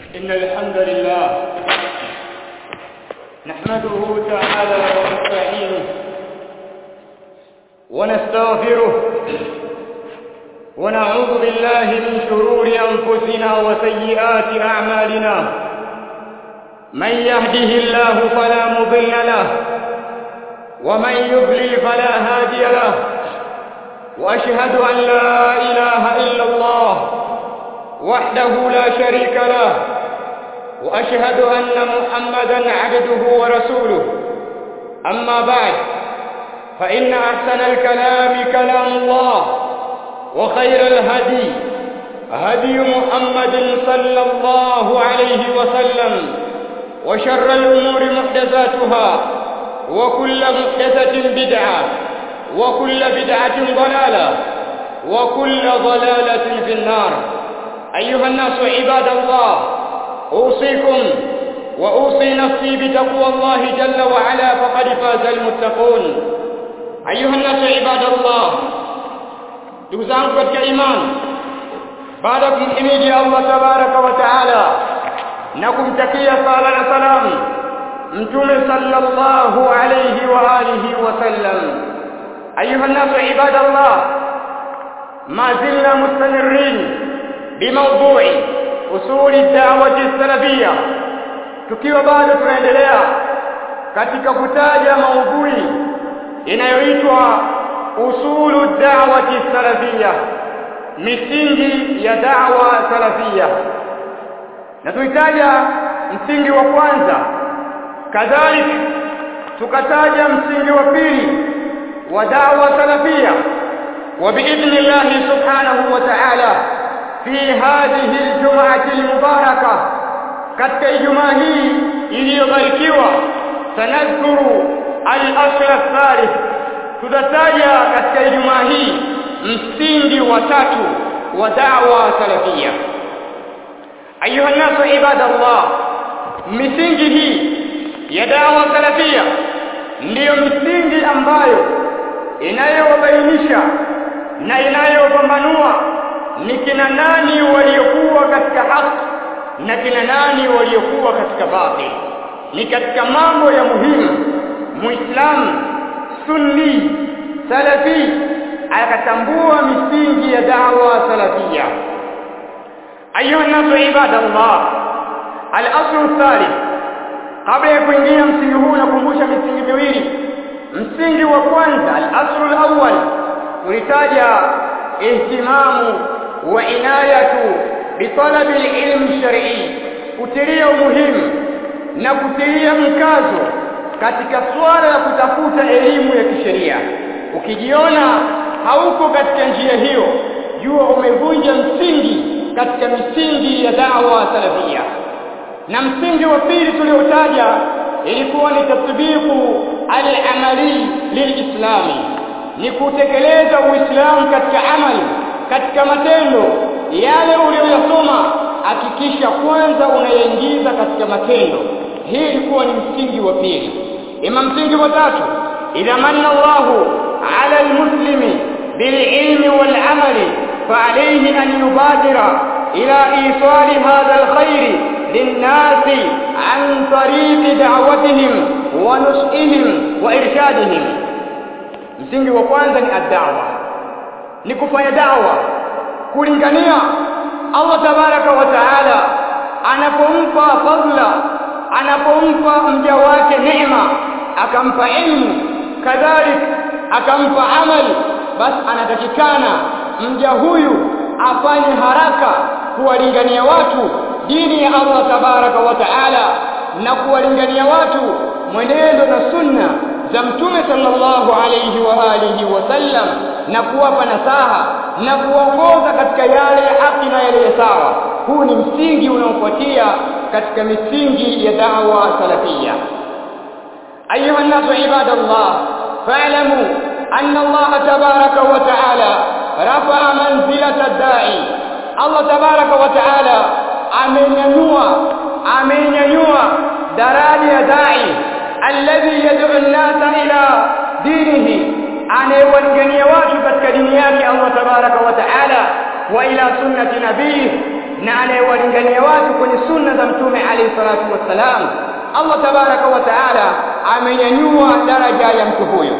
إن الحمد لله نحمده تعالى ونستعينه ونستغفره ونعوذ بالله من شرور أنفسنا وسيئات أعمالنا من يهده الله فلا مضل له ومن يضلل فلا هادي له وأشهد أن لا إله إلا الله وحده لا شريك له وأشهد أن محمدا عبده ورسوله أما بعد فإن أحسن الكلام كلام الله وخير الهدي هدي محمد صلى الله عليه وسلم وشر الأمور محدثاتها وكل محدثة بدعة وكل بدعة ضلالة وكل ضلالة في النار أيها الناس عباد الله أوصيكم وأوصي نفسي بتقوى الله جل وعلا فقد فاز المتقون أيها الناس عباد الله ndugu zangu katika imani baada ya kumhimidi Allah tabaraka wa taala na kumtakia sala na salamu mtume sallallahu alayhi wa alihi wa sallam ayuha nasu ibadallah ma zilna mustamirin bimawdu'i usuli da'wati salafiyya tukiwa bado tunaendelea katika kutaja maudhui inayoitwa usulu da'wati salafiyya misingi ya da'wa salafiyya na tuitaja msingi wa kwanza kadhalika tukataja msingi wa pili wa da'wa salafiyya wa biidhnillah subhanahu wa ta'ala fi hadhihi aljum'ati almubarakah katika ijumaa hii iliyobarikiwa sanadhkuru al-asl ath-thalith tutataja katika ijumaa hii msingi wa tatu wa da'wa salafia ayuha nasu ibadallah misingi hii ya da'wa salafia ndiyo misingi ambayo inayowabainisha na inayopambanua ni kina nani waliokuwa katika haki na kina nani waliokuwa katika batil ni katika mambo ya muhimu muislamu sunni salafi akatambua misingi ya da'wa salafia ayuha nasu ibadallah al-aslu thalith kabla ya kuingia msingi huu nakumbusha misingi miwili msingi wa kwanza al-aslu al-awwal tulitaja ihtimamu wa inayatu bitalabi al-ilm shar'i kutilia umuhimu na kutilia mkazo katika swala la kutafuta elimu ya kisheria ukijiona hauko katika njia hiyo jua umevunja msingi katika misingi ya da'wa salafia na msingi wa pili tuliotaja ilikuwa ni tatbiqu al-amali lilislami ni kutekeleza uislamu katika amali katika matendo yale uliyoyasoma hakikisha kwanza unayaingiza katika matendo hii ilikuwa ni msingi wa pili ima msingi wa tatu idha manna Allahu ala almuslimi bililmi walamali فعليه أن يبادر إلى إيصال هذا الخير للناس عن طريق دعوتهم ونشئهم وإرشادهم msingi wa kwanza ni ad-da'wa ni kufanya da'wa kulingania Allah tabaraka wa taala anapompa fadla anapompa mja wake neema akampa ilmu kadhalik akampa amali basi anatakikana mja huyu afanye haraka kuwalingania watu dini ya Allah tabaraka wa taala na kuwalingania watu mwenendo na sunna za mtume sallallahu alayhi wa alihi wasallam na kuwapa nasaha na kuongoza katika yale ya haki na yale ya sawa huu ni msingi unaofuatia katika misingi ya da'wa salafia ayuha nasu ibadallah fa'lamu anna Allah tabaraka wa ta'ala rafa'a manzilata ad-da'i Allah tabaraka wa ta'ala amenyanyua amenyanyua daraja ya da'i alladhi yad'u an-nasa ila dinihi anayewalingania watu katika dini yake Allah tabaraka wa ta'ala wa ila sunnati nabii na anayewalingania watu kwenye sunna za mtume alayhi salatu wassalam Allah tabaraka wa taala amenyanyua daraja ya mtu huyo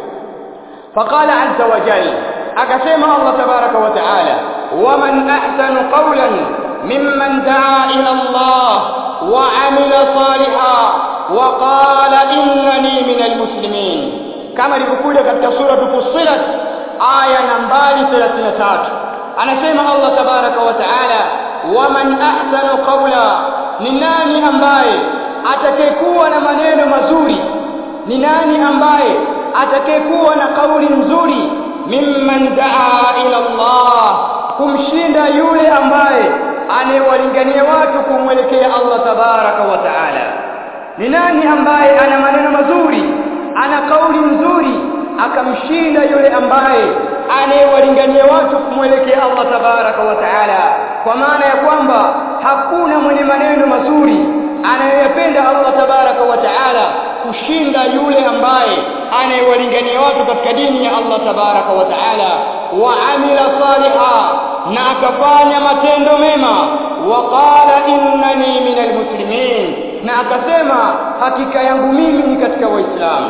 faqala azza wa jalla akasema Allah tabaraka wa taala waman ahsanu qawlan mimman daa ila Allah wa amila salihan wa qala innani minal muslimin kama ilivyokuja katika sura Fussilat aya nambari 33 anasema Allah tabaraka wa taala waman ahsanu qawla ni nani ambaye atakayekuwa na maneno mazuri ni nani ambaye atakayekuwa na kauli nzuri mimman daa ila Allah kumshinda yule ambaye anayewalingania watu kumwelekea Allah tabaraka wa taala ni nani ambaye ana maneno mazuri ana kauli nzuri akamshinda yule ambaye anayewalingania watu kumwelekea Allah tabaraka wa taala kwa maana ya kwamba hakuna mwenye maneno mazuri anayeyapenda Allah tabaraka wa taala kushinda yule ambaye anayewalingania watu katika dini ya Allah tabaraka wa taala wa amila saliha na akafanya matendo mema wa qala innani minal muslimin na akasema hakika yangu mimi ni katika waislamu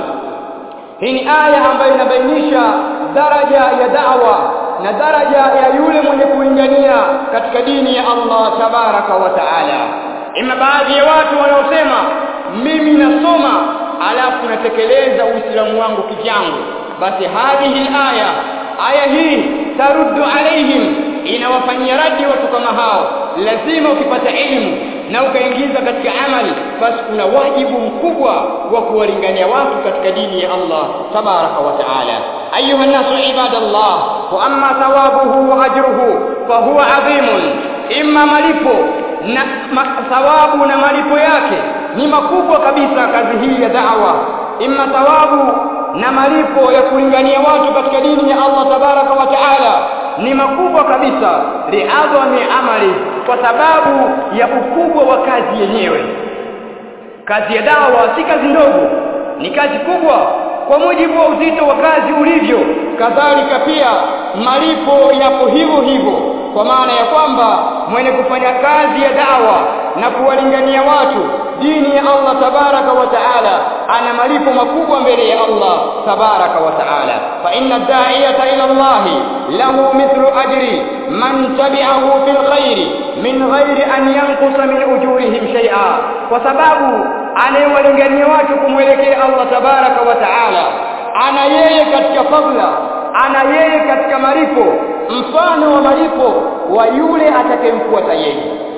hii ni aya ambayo inabainisha daraja ya da'wa na daraja ya yule mwenye kulingania katika dini ya Allah tabaraka wa taala ima baadhi ya watu wanaosema mimi nasoma alafu natekeleza uislamu wangu kivyangu basi hadhihi aya aya hii taruddu alaihim inawafanyia radi watu kama hao lazima ukipata elimu na ukaingiza katika amali basi kuna wajibu mkubwa wa kuwalingania watu katika dini ya Allah tabaraka wa taala ayuha nasu ibadallah wa amma thawabuhu wa ajruhu fa huwa adhimun imma malipo na ma, thawabu na malipo yake ni makubwa kabisa kazi hii ya da'wa imma thawabu na malipo ya kulingania watu katika dini ya Allah tabaraka wa taala ni makubwa kabisa liadhami amali kwa sababu ya ukubwa wa kazi yenyewe kazi ya dawa si kazi ndogo ni kazi kubwa kwa mujibu wa uzito wa kazi ulivyo kadhalika pia malipo yapo hivyo hivyo kwa maana ya kwamba mwenye kufanya kazi ya dawa na kuwalingania watu dini ya Allah tabaraka wa taala ana malipo makubwa mbele ya Allah tabaraka wa taala fa inna da'iyata ila Allah lahu mithlu ajri man tabi'ahu fil khairi min ghairi an yanqusa min ujurihim shay'a kwa sababu anayewalingania watu kumwelekea Allah tabaraka wa taala ana yeye katika fadla ana yeye katika malipo mfano wa malipo wa yule atakayemfuata yeye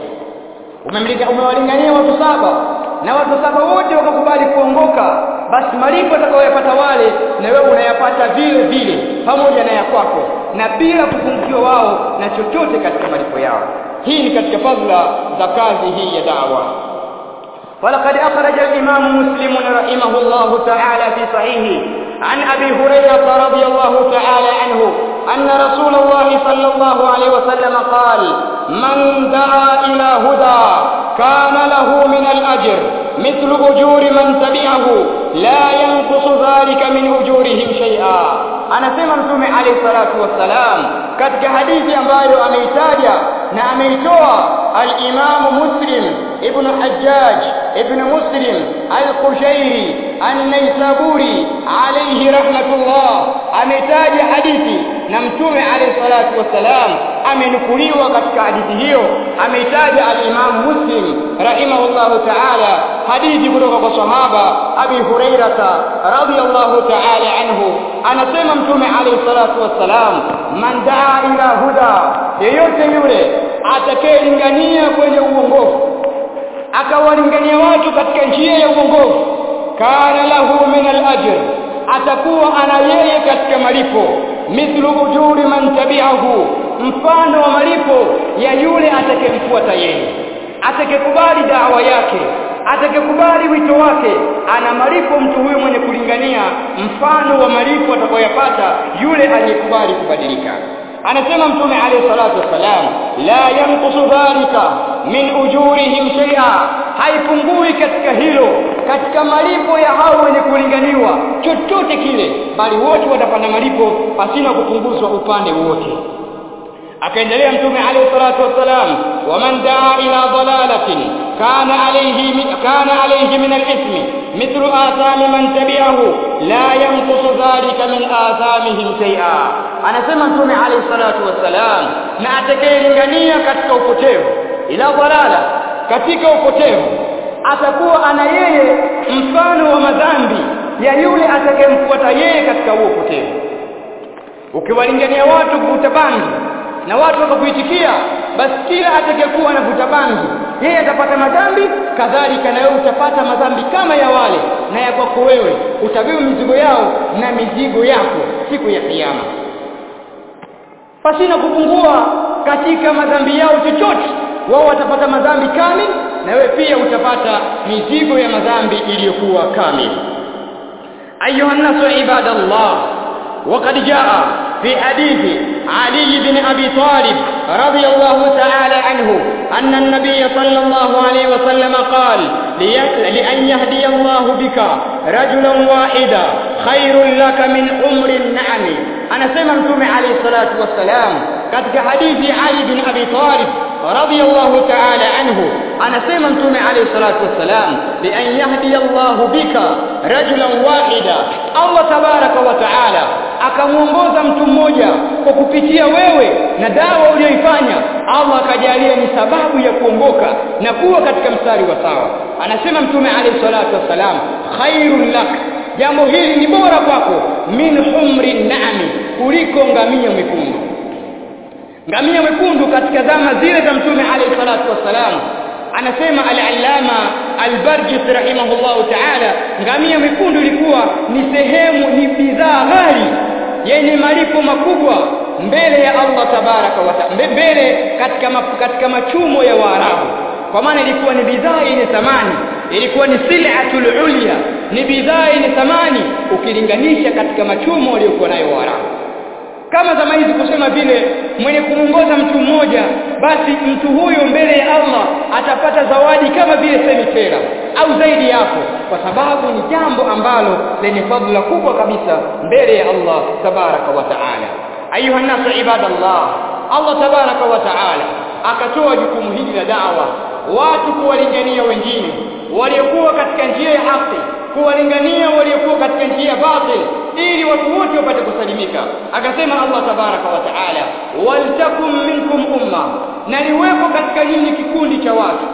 umemlinga umewalingania watu saba na watu saba wote wakakubali kuongoka basi malipo atakayoyapata wale na wewe unayapata vile vile pamoja na ya kwako na bila kupungukiwa wao na chochote katika malipo yao hii ni katika fadhila za kazi hii ya dawa ولقد أخرج الإمام مسلم رحمه الله تعالى في صحيحه عن أبي هريرة رضي الله تعالى عنه أن رسول الله صلى الله عليه وسلم قال من دعا إلى هدى كان له من الأجر مثل أجور من تبعه لا ينقص ذلك من أجورهم شيئا anasema mtume alayhi salatu wassalam katika hadithi ambayo ameitaja na ameitoa al-Imam Muslim ibn Hajjaj ibn Muslim al-Qushairi an-Naisaburi alayhi rahmatullah ameitaja hadithi na mtume alayhi salatu wassalam amenukuliwa katika hadithi hiyo ameitaja al-Imam Muslim rahimahullahu ta'ala hadithi kutoka kwa sahaba Abi Hurairata radhiyallahu ta'ala anhu anasema mtume alayhi salatu wassalam man daa ila huda yeyote yule atakayelingania kwenye uongofu akawalingania watu katika njia ya uongofu kana lahu min al-ajr atakuwa ana yeye katika malipo mithlu ujuri man tabi'ahu mfano wa malipo ya yule atakayemfuata yeye atakayekubali dawa yake atakayekubali wito wake ana malipo mtu huyo mwenye kulingania mfano wa malipo atakayoyapata yule aliyekubali kubadilika anasema mtume alayhi salatu wasalam la yanqusu dhalika min ujurihim shay'a haipungui katika hilo katika malipo ya hao wenye kulinganiwa chochote kile bali wote watapata malipo pasina kupunguzwa upande wote akaendelea mtume alayhi salatu wassalam waman daa ila dalalatin kana alayhi kana alayhi min al-ithmi mithlu athami man tabi'ahu la yanqusu dhalika min athamihim shay'a anasema mtume alayhi salatu wassalam na atakayelingania katika upotevu ila dalala katika upotevu atakuwa ana yeye mfano wa madhambi ya yule atakayemfuata yeye katika huo upotevu ukiwalingania watu kuvuta bangi na watu wakakuitikia basi kila atakayekuwa anavuta bangi yeye atapata madhambi kadhalika na wewe utapata madhambi kama ya wale na ya kwako wewe utabeba mizigo yao na mizigo yako siku ya kiyama pasina kupungua katika madhambi yao chochote wao watapata madhambi kamili na wewe pia utapata mizigo ya madhambi iliyokuwa kamili ayuha nasu ibadallah وقد جاء في حديث علي بن أبي طالب رضي الله تعالى عنه أن النبي صلى الله عليه وسلم قال لأن يهدي الله بك رجلا واحدا خير لك من أمر النعم أنا سمعتم عليه الصلاة والسلام katika hadithi Ali bin Abi Talib radiyallahu ta'ala anhu anasema mtume alayhi salatu wassalam bi an yahdi Allah bika rajulan wahida Allah tabaraka wa ta'ala akamuongoza mtu mmoja kwa kupitia wewe na dawa uliyoifanya Allah akajalia ni sababu ya kuongoka na kuwa katika mstari wa sawa anasema mtume alayhi salatu wassalam khairul lak jambo hili ni bora kwako min humri naami kuliko ngamia mwekundu ngamia mwekundu katika zama zile za mtume alayhi salatu wassalam anasema al-allama al-barjis rahimahullahu ta'ala ngamia mwekundu ilikuwa ni sehemu ni bidhaa ghali yenye malipo makubwa mbele ya Allah tabaraka wa taala mbele katika katika machumo ya Waarabu kwa maana ilikuwa ni bidhaa yenye thamani ilikuwa ni sil'atul ulya ni bidhaa yenye thamani ukilinganisha katika machumo waliokuwa nayo Waarabu kama zama hizi kusema vile mwenye kumongoza mtu mmoja basi mtu huyo mbele ya Allah atapata zawadi kama vile semitera au zaidi yako kwa sababu ni jambo ambalo lenye fadhila kubwa kabisa mbele ya Allah tabaraka wa taala ayuha nasu ibadallah Allah tabaraka wa taala akatoa jukumu hili la da'wa watu kuwalingania wengine waliokuwa katika njia ya haki kuwalingania waliokuwa katika njia batil ili watu wote wapate kusalimika akasema Allah tabaraka wa taala waltakum minkum umma na liwepo katika nyinyi kikundi cha watu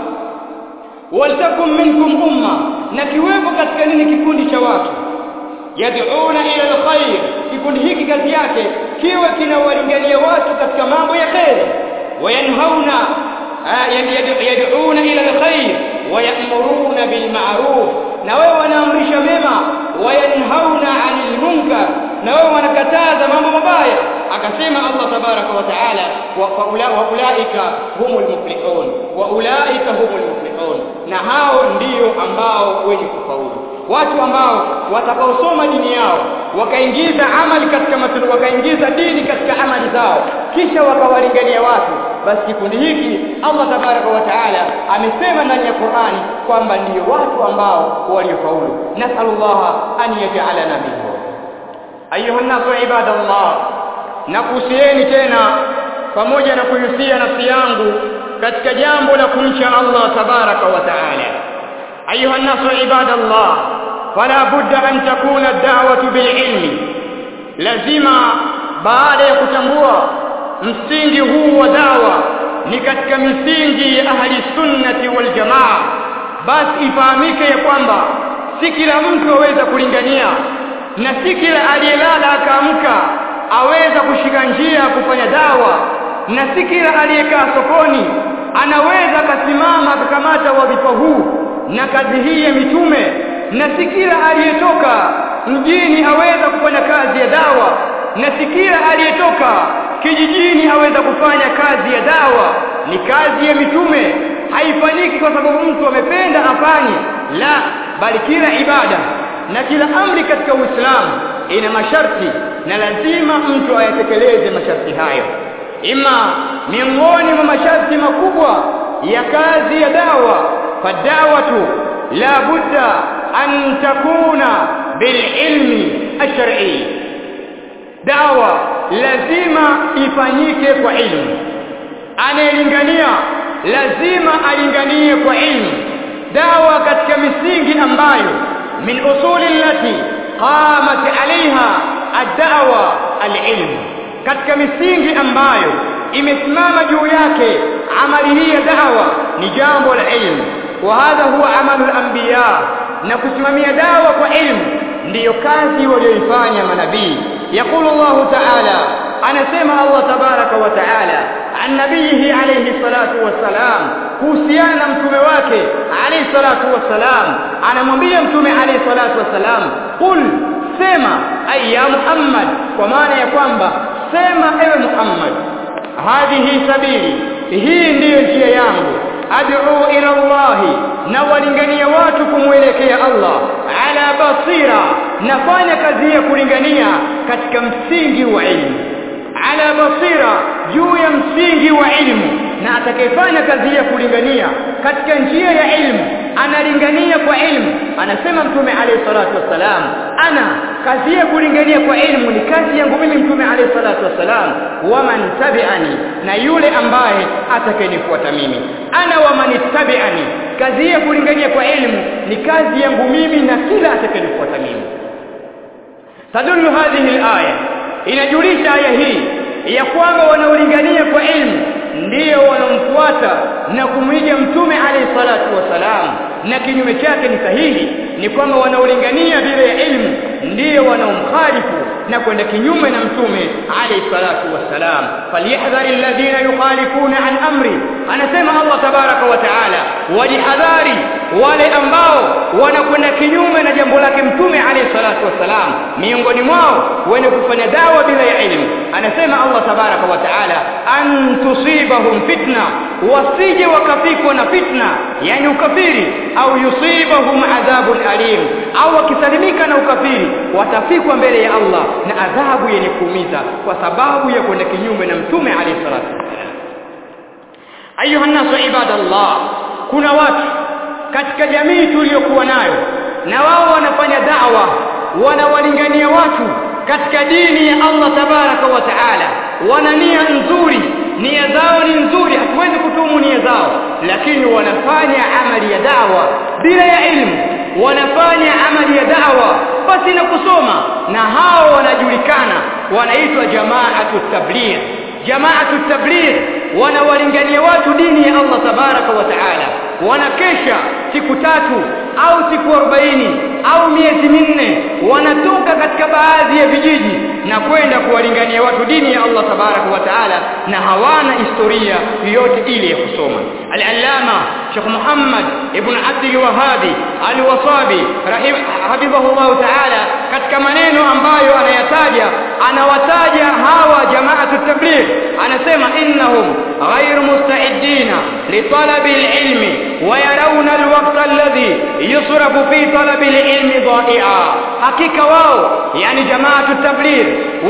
waltakum minkum umma na kiwepo katika nini kikundi cha watu yad'una ila alkhair kikundi hiki kazi yake kiwe kinawalingania watu katika mambo ya khair wayanhauna yad'una ila alkhair wayamuruna bilma'ruf na wao wanaamrisha mema wayanhauna 'anil munkar na wao wanakataza mambo mabaya akasema Allah tabaraka wa taala wa ulaika humul muflihun wa ulaika humul muflihun na hao ndio ambao wenye kufaulu watu ambao watakaosoma dini yao wakaingiza amali katika matendo wakaingiza dini katika amali zao kisha wakawalingania watu basi kikundi hiki Allah tabaraka wa taala amesema ndani ya Qur'ani kwamba ndio watu ambao waliofaulu nasallallahu an yaj'alana minhum ayuha nasu ibadallah nakuhusieni tena pamoja na kuhusia nafsi yangu katika jambo la kumcha Allah tabaraka wa taala ayuha nasu ibadallah fala budda an takuna ad-da'watu bil-ilmi lazima baada ya kutambua msingi huu wa dawa ni katika misingi ya ahli sunnati wal jamaa basi ifahamike ya kwamba si kila mtu aweza kulingania na si kila aliyelala akaamka aweza kushika njia ya kufanya dawa na si kila aliyekaa sokoni anaweza akasimama akakamata wadhifa huu na kazi hii ya mitume na si kila aliyetoka mjini aweza kufanya kazi ya dawa na si kila aliyetoka kijijini aweza kufanya kazi ya dawa ni kazi ya mitume haifanyiki kwa sababu mtu amependa afanye la bali kila ibada na kila amri katika Uislamu ina masharti na lazima mtu ayatekeleze masharti hayo ima miongoni mwa masharti makubwa ya kazi ya dawa fadawatu la budda an takuna bililmi ash-shar'i dawa lazima ifanyike kwa ilmu anayelingania lazima alinganie kwa ilmu dawa katika misingi ambayo min usuli allati qamat alaiha ad-da'wa al-ilm katika misingi ambayo imesimama juu yake amali hii ya da'wa ni jambo la ilmu wa hadha huwa amalu al-anbiya na kusimamia dawa kwa ilmu ndiyo kazi walioifanya manabii يقول الله تعالى anasema Allah tabaraka wa taala an nabiyihi alayhi salatu wassalam kuhusiana na mtume wake alayhi salatu wassalam anamwambia mtume alayhi salatu wassalam qul sema ay ya Muhammad kwa maana ya kwamba sema ewe Muhammad hadhihi sabili hii ndiyo njia yangu ad'u ila Allah na walingania watu kumwelekea Allah ala basira nafanya kazi ya kulingania katika msingi wa elimu ala basira juu ya msingi wa elimu na atakayefanya kazi ya kulingania katika njia ya elimu analingania kwa elimu anasema mtume alayhi salatu wassalam ana kazi ya kulingania kwa elimu ni kazi yangu mimi mtume alayhi salatu wassalam waman tabi'ani na yule ambaye atakayenifuata mimi ana waman tabi'ani kazi ya kulingania kwa elimu ni kazi yangu mimi na kila atakayenifuata mimi tadullu hadhihi alaya inajulisha aya hii ya kwamba wanaolingania kwa elimu ndiyo wanaomfuata na kumwiga mtume alayhi salatu wasalam na kinyume chake ni sahihi ni kwamba wanaolingania bila ya elimu ndiyo wanaomkhalifu na kwenda kinyume na mtume alayhi salatu wassalam falyahdhari alladhina yukhalifuna an amri anasema Allah tabaraka wa taala wajihadhari wale ambao wanakwenda kinyume na jambo lake mtume alayhi salatu wassalam miongoni mwao wenye kufanya dawa bila ya elimu anasema Allah tabaraka wa taala an tusibahum fitna wasije wakafikwa na fitna yani ukafiri au yusibahum adhabun alim au wakisalimika na ukafiri watafikwa mbele ya Allah na adhabu yenye kuumiza kwa sababu ya kwenda kinyume na mtume alayhi salatu wasallam ayuha nasu ibadallah kuna watu katika jamii tuliyokuwa nayo na wao wanafanya da'wa wanawalingania watu katika dini ya Allah tabaraka wa taala wana nia nzuri nia zao ni nzuri hatuwezi kutumu nia zao lakini wanafanya amali ya dawa bila ya elimu wanafanya amali ya dawa basi na kusoma na hao wanajulikana wanaitwa jamaatu tabligh jamaatu tabligh wanawalingania watu dini ya Allah tabaraka wa taala wanakesha siku tatu au siku arobaini au miezi minne wanatoka katika baadhi ya vijiji na kwenda kuwalingania watu dini ya Allah tabaraka wa taala na hawana historia yoyote ile ya kusoma al-allama Sheikh Muhammad ibn Abdul Wahhabi al-Wasabi hafidhahullah taala katika maneno ambayo anayataja anawataja hawa jamaatu tabligh anasema innahum ghayr musta'idina li talabi al-ilmi wa yarawna al-waqta alladhi yusrafu fi talabi al-ilmi dha'i'a hakika wao yani jamaatu tabligh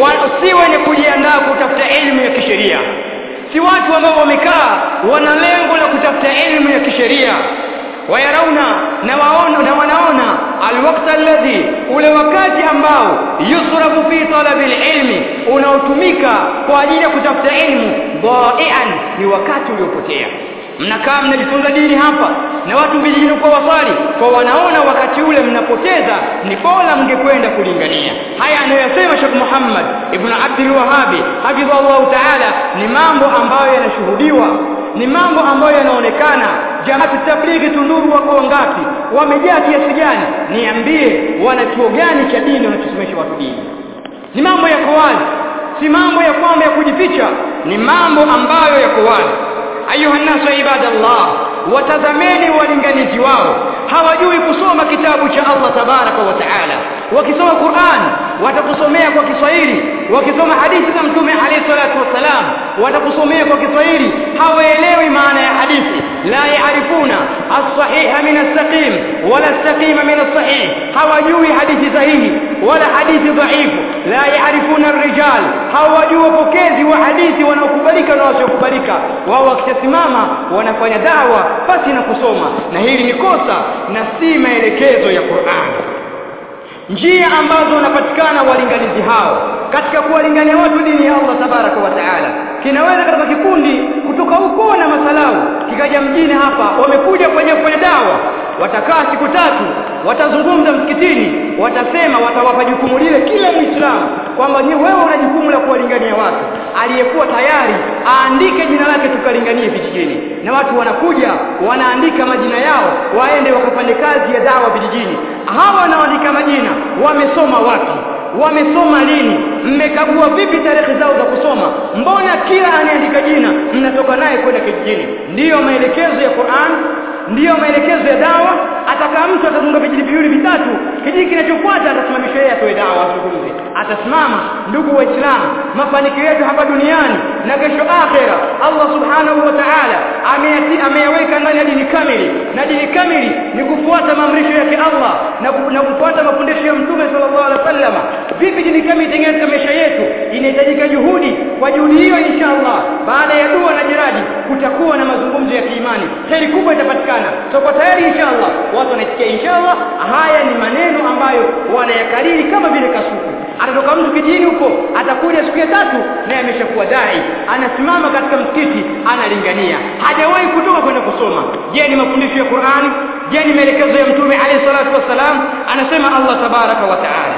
si wenye kujiandaa kutafuta elimu ya kisheria si watu ambao wamekaa wana lengo la kutafuta elimu ya kisheria wayarauna na waona na wanaona alwaqta alladhi ule wakati ambao yusrafu fi talabi alilmi unaotumika kwa ajili ya kutafuta elimu dha'ian ni wakati uliopotea mnakaa mnajifunza dini hapa na watu vijijini kwa wasali kwa wanaona wakati ule mnapoteza ni bora mngekwenda kulingania haya anayosema Sheikh Muhammad ibn Abdul Wahhabi hafidhahullah ta'ala ni mambo ambayo yanashuhudiwa ni mambo ambayo yanaonekana jamaati tablighi tunduru wako ngapi wamejaa kiasi gani niambie wana chuo gani cha dini wanachosomesha watu dini ni mambo yako wazi si mambo ya kwamba ya kujificha ni mambo ambayo yako wazi ayuha nasu ibadallah watazameni walinganizi wao hawajui kusoma kitabu cha Allah tabaraka wa taala wakisoma Qur'an watakusomea kwa Kiswahili wakisoma hadithi za mtume alayhi salatu wasalam watakusomea kwa Kiswahili hawaelewi maana ya hadithi la yaarifuna as-sahiha min as-saqim wala as-saqima min as-sahih hawajui hadithi sahihi wala hadithi dhaifu la yaarifuna ar-rijal hawajui wapokezi wa hadithi wanaokubalika na wasiokubalika wao wakisimama wanafanya dawa basi na kusoma na hili ni kosa na si maelekezo ya Qur'an njia ambazo wanapatikana walinganizi hao katika kuwalingania watu dini ya Allah tabaraka wa taala kinaweza katika kikundi kutoka huko na masalau kikaja mjini hapa wamekuja kwenye kwenye dawa watakaa siku tatu watazungumza msikitini watasema watawapa jukumu lile kila muislamu kwamba ni wewe una jukumu la kuwalingania watu aliyekuwa tayari aandike jina lake tukalinganie vijijini na watu wanakuja wanaandika majina yao waende wakafanye kazi ya dawa vijijini hawa wanaoandika majina wamesoma wapi wamesoma lini mmekagua vipi tarehe zao za kusoma mbona kila anayeandika jina mnatoka naye kwenda kijijini ndiyo maelekezo ya Qur'an ndiyo maelekezo ya dawa atakaa mtu atazunga vijiji viwili vitatu kijiji kinachofuata atasimamisha yeye atoe dawa azungumze atasimama ndugu waislamu mafanikio yetu hapa duniani na kesho akhera Allah subhanahu wa ta'ala ameyaweka ndani ya dini kamili na dini kamili ni kufuata maamrisho yake Allah na, ku, na kufuata mafundisho ya mtume sallallahu alaihi wasallam vipi dini kamili itengeneze katika maisha yetu inahitajika juhudi kwa juhudi hiyo inshallah baada ya dua na jiradi kutakuwa na mazungumzo ya kiimani heri kubwa itapatikana tutakuwa tayari inshallah watu wanaisikia inshallah haya ni maneno ambayo wanayakariri kama vile kasuku atatoka mtu kijijini huko atakuja siku ya tatu naye ameshakuwa dai anasimama katika msikiti analingania hajawahi kutoka kwenda kusoma je ni mafundisho ya Qur'ani je ni maelekezo ya mtume alayhi salatu wassalam anasema Allah tabaraka wa taala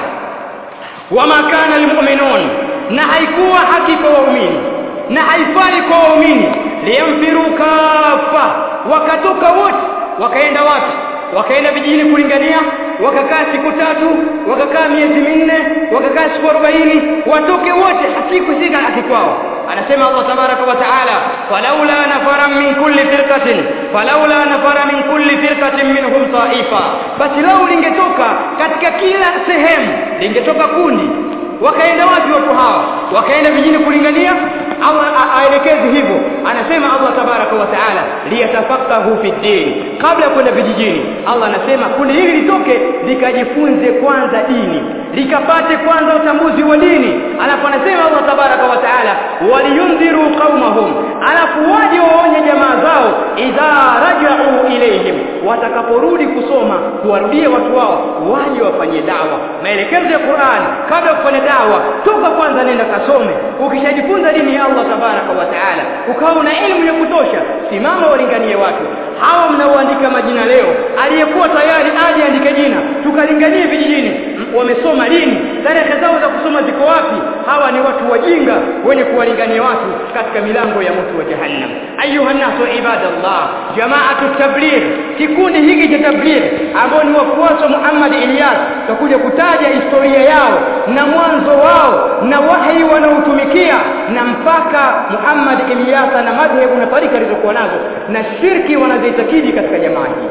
wama kana lilmu'minun na haikuwa haki kwa waumini na haifai kwa waumini liyamfiru kafa wakatoka wote wakaenda wapi wakaenda vijijini kulingania wakakaa siku tatu wakakaa miezi minne wakakaa siku arobaini watoke wote siku sita akikwao anasema Allah tabaraka wa taala falaula nafara min kulli firqatin falaula nafara min kulli firqatin minhum taifa basi lau lingetoka katika kila sehemu lingetoka kundi wakaenda wapi watu hawa wakaenda vijijini kulingania Allah aelekeze hivyo anasema Allah tabaraka wa taala liyatafaqahu fi din kabla kwenda vijijini Allah anasema kundi hili litoke likajifunze kwanza dini likapate kwanza utambuzi wa dini alafu anasema Allah tabaraka wa taala waliyundhiru qaumahum alafu waje waonye jamaa zao idha raja'u ilayhim watakaporudi kusoma kuwarudia watu wao waje wafanye dawa maelekezo ya Qur'an kabla ya kufanya dawa toka kwanza nenda kasome ukishajifunza dini ya Allah tabaraka wa taala ukawa na elimu ya kutosha simama walinganie watu hawa mnaoandika majina leo aliyekuwa tayari aje andike jina tukalinganie vijijini wamesoma lini tarehe zao za kusoma ziko wapi hawa ni watu wajinga wenye kuwalingania watu katika milango ya moto wa jahannam ayuha nasu ibadallah jamaatu tabligh kikundi hiki cha tabligh ambao ni wafuasi wa Muhammad Ilyas tutakuja kutaja historia yao na mwanzo wao na wahi wanaotumikia na mpaka Muhammad Ilyas na madhehebu na tarika alizokuwa nazo na shirki wanazoitakidi katika jamaa hii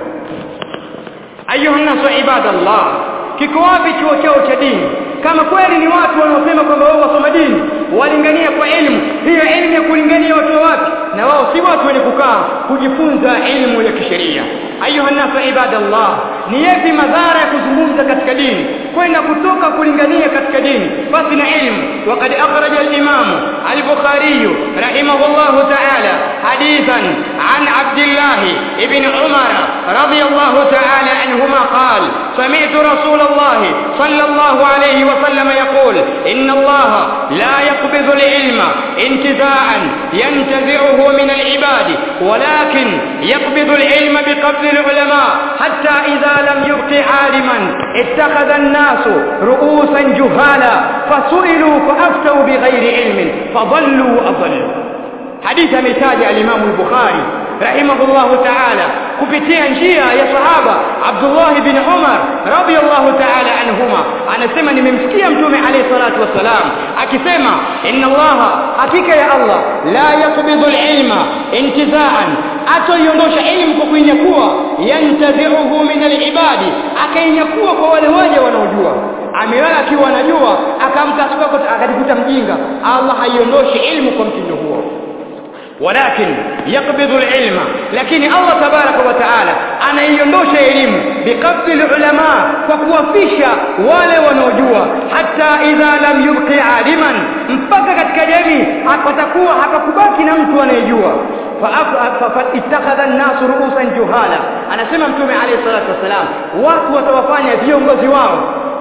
ayuha nasu ibadallah kiko wapi chuo chao cha dini kama kweli ni watu wanaosema kwamba wao wasoma dini walingania kwa elimu hiyo elimu ya kulingania watu wapi na wao si watu wenye kukaa kujifunza elimu ya kisheria ayuha nasu ibadallah ni yapi madhara ya kuzungumza katika dini kwenda kutoka kulingania katika dini basi na elimu وقد أخرج الإمام البخاري رحمه الله تعالى حديثا عن عبد الله بن عمر رضي الله تعالى عنهما قال سمعت رسول الله صلى الله عليه وسلم يقول إن الله لا يقبض العلم انتزاعا ينتزعه من العباد ولكن يقبض العلم بقبض العلماء حتى إذا لم يبق عالما اتخذ الناس رؤوسا جهالا فسئلوا فأفتوا بغير علم فضلوا وأضلوا حديث متاج الإمام البخاري رحمه الله تعالى kupitia njia ya sahaba Abdullah bin Umar radiyallahu ta'ala anhuma anasema nimemsikia mtume alayhi salatu wasalam akisema inna Allah hakika ya Allah la yaqbidu al-ilma intizaan atoiondosha elimu kwa kuinyakua yantazi'uhu min al-ibadi akainyakua kwa wale waja wanaojua amelala akiwa anajua akamka akajikuta mjinga Allah haiondoshi elimu kwa mtindo huo ولكن يقبض العلم لكن الله تبارك وتعالى anaiondosha elimu biqabdi ulama kwa kuwafisha wale wanaojua hata idha lam yubqi aliman mpaka katika jamii hapatakuwa hapakubaki na mtu anayejua faittakhadha an-nas ru'usan juhala anasema mtume alayhi salatu wasalam watu watawafanya viongozi wao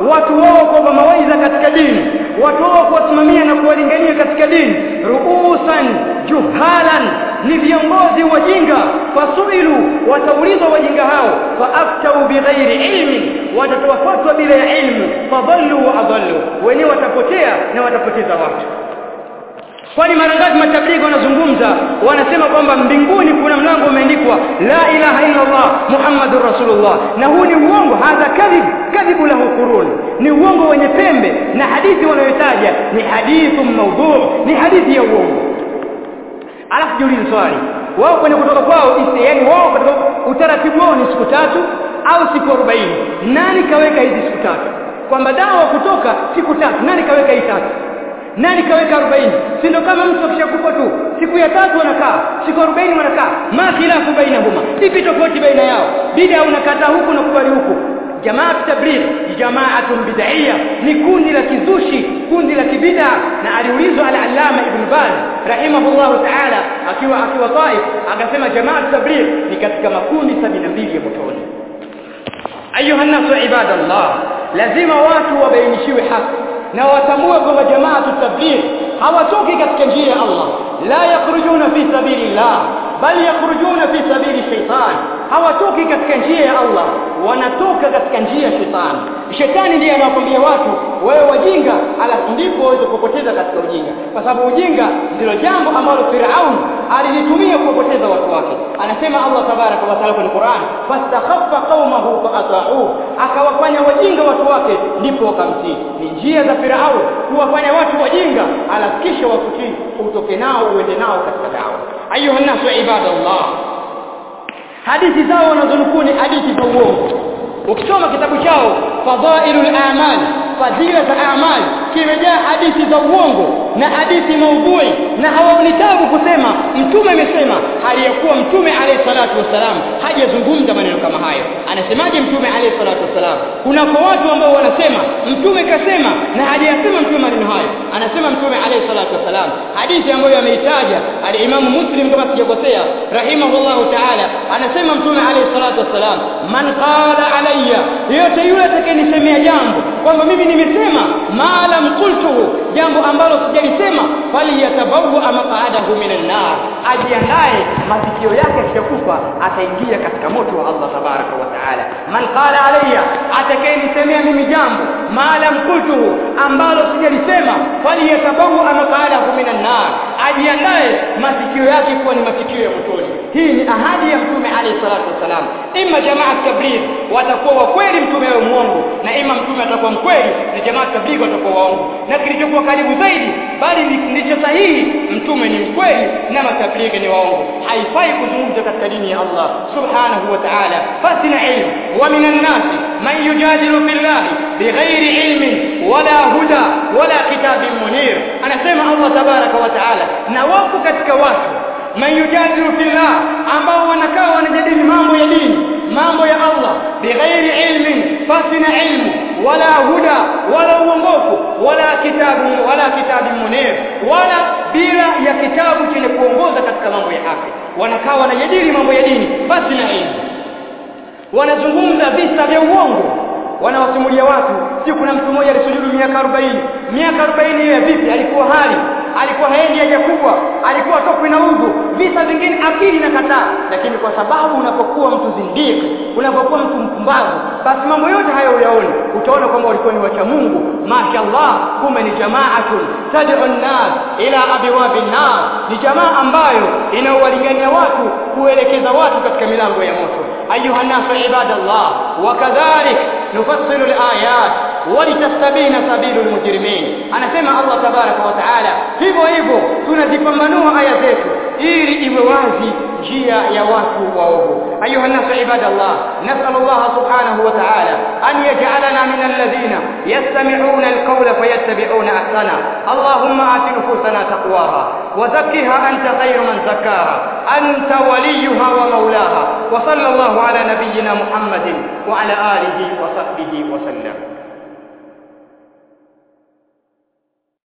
watu wao kwa mawaidha katika dini watu wao kuwasimamia na kuwalingania katika dini ruusan juhalan ni viongozi wajinga fasuilu wataulizwa wajinga hao faaftau bighairi ilmi watatoa fatwa bila ya ilmu fadhallu wa adallu wenyewe watapotea na watapoteza watu kwani mara ngapi matablighi wanazungumza wanasema kwamba mbinguni kuna mlango umeandikwa la ilaha illa Allah muhammadur rasulullah na huu ni uongo hadha kadhib kadhibu lahu qurun ni uongo wenye pembe na hadithi wanayotaja ni hadithu mawdhu ni hadithi ya uongo alafu jiulize swali wao kwenye kutoka kwao yani wao katika utaratibu wao ni siku tatu au siku 40 nani kaweka hizi siku tatu kwamba dawa kutoka siku tatu nani kaweka hii tatu nani kaweka 40 si ndio kama mtu akishakufa tu siku ya tatu wanakaa siku 40 wanakaa ma khilafu bainahuma ipi tofauti baina yao bid'a unakataa huku na kubali huku jamaa tabligh jamaatun bid'iyya ni kundi la kizushi kundi la kibid'a na aliulizwa al-allama ibn baz rahimahullahu ta'ala akiwa akiwa Taif akasema jamaa tabligh ni katika makundi 72 ya motoni ayuha nasu ibadallah lazima watu wabainishiwe haki na watambue kwamba jamaa tabligh hawatoki katika njia ya Allah la yakhrujuna fi sabilillah bali yakhrujuna fi sabili shaitan hawatoki katika njia ya Allah wanatoka katika njia ya shetani shetani ndiye anawakwambia watu wewe wajinga alafu ndipo waweze kupoteza katika ujinga kwa sababu ujinga ndilo jambo ambalo Firaun alilitumia kuwapoteza watu wake anasema Allah tabaraka wa taala kwenye Qur'an fastakhaffa qaumahu faata'u akawafanya wajinga watu wake ndipo wakamtii ni njia za Firaun kuwafanya watu wajinga alafu kisha wakutii utoke nao uende nao katika dawa ayuha nasu ibadallah hadithi zao wanazonukuu ni hadithi za uongo ukisoma kitabu chao fadhailul a'mal fadhila za a'mal kimejaa hadithi za uongo na hadithi maudhui na hawaoni tabu kusema mtume amesema hali ya kuwa mtume alayhi salatu wasalam hajazungumza maneno kama hayo anasemaje mtume alayhi salatu wasalam kunako watu ambao wanasema mtume kasema na hajayasema mtume maneno hayo anasema mtume alayhi salatu wasalam hadithi ambayo ameitaja al-Imam Muslim kama sijakosea rahimahullahu ta'ala anasema mtume alayhi salatu wasalam man qala alayya yote yule atakayenisemea jambo kwamba mimi nimesema ma lam qultuhu jambo ambalo sijalisema bali yatabawu maq'adahu minan nar ajiandae masikio yake yakikufa ataingia katika moto wa Allah tabaraka wa taala man qala alayya atakayenisemea mimi jambo ma lam qultuhu ambalo sijalisema bali yatabawu maq'adahu minan nar ajiandae masikio yake kuwa ni masikio ya motoni hii ni ahadi ya mtume alayhi salatu wasalam imma jamaa tabligh watakuwa wa kweli mtume wa muongo na ima mtume atakuwa mkweli na jamaa tabligh watakuwa waongo na kilichokuwa karibu zaidi bali ndicho sahihi mtume ni mkweli na matablighi ni waongo haifai kuzungumza katika dini ya Allah subhanahu wa ta'ala fasina ilmu wa minan nas man yujadilu billahi bighairi ilmin wala huda wala kitabin munir anasema Allah tabaraka wa ta'ala na wapo katika watu man yujadilu fillah ambao wanakaa wanajadili mambo ya dini mambo ya Allah bighairi ilmin fasina ilmu wala huda wala uongofu wala kitabu wala kitabu munir wala bila ya kitabu chenye kuongoza katika mambo ya haki wanakaa wanajadili mambo ya dini fasina ilmu wanazungumza visa vya uongo wanawasimulia watu si kuna mtu mmoja alisujudu miaka 40 miaka 40 yeye vipi alikuwa hali alikuwa haendi haja kubwa alikuwa tokwi na udhu visa vingine akili na kataa lakini kwa sababu unapokuwa mtu zindiki unapokuwa mtu mpumbavu basi mambo yote hayo uyaone utaona kwamba walikuwa ni wacha Mungu mashaallah kumbe ni jamaatun tad'u an-nas ila abwabi an-nar ni jamaa ambayo inaowalingania watu kuelekeza watu katika milango ya moto ayuha nasu ibadallah wakadhalik nufassilu al-ayat walitastabina sabilul mujrimin anasema Allah tabaraka wa taala hivyo hivyo tunazipambanua aya zetu ili iwe wazi njia ya watu waovu ayuha nasu ibadallah nasal Allah subhanahu wa ta'ala an yaj'alana min alladhina yastami'una alqawla fayattabi'una ahsana Allahumma ati nufusana taqwaha wa zakkiha anta khayru man zakkaha anta waliyuha wa mawlaha wa sallallahu ala nabiyyina Muhammadin wa ala alihi wa sahbihi wa sallam